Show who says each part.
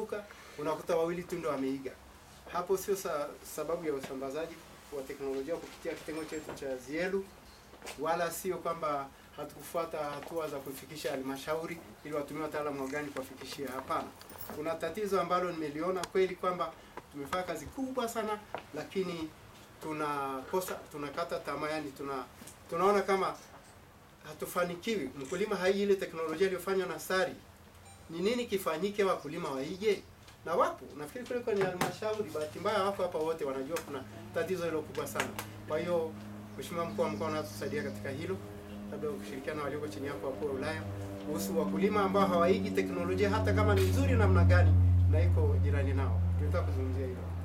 Speaker 1: wanazunguka, unakuta wawili tu ndio wameiga. Hapo sio sa, sababu ya usambazaji wa teknolojia kupitia kitengo chetu cha Zielu, wala sio kwamba hatukufuata hatua za kufikisha halmashauri ili watumie wataalamu wa gani kuwafikishia. Hapana, kuna tatizo ambalo nimeliona kweli kwamba tumefanya kazi kubwa sana, lakini tunakosa tunakata tamaa, yani tuna tunaona kama hatufanikiwi. Mkulima hai ile teknolojia iliyofanywa na SARI, ni nini kifanyike wakulima waige? Na wapo nafikiri kule kwenye halmashauri, bahati mbaya wapo hapa wote wanajua kuna tatizo hilo kubwa sana. Kwa hiyo Mheshimiwa mkuu wa mkoa unatusaidia katika hilo, labda ukishirikiana na walioko chini yako wakuu wa wilaya kuhusu wakulima ambao hawaigi teknolojia hata kama ni nzuri namna gani na iko jirani nao. Tunataka kuzungumzia hilo.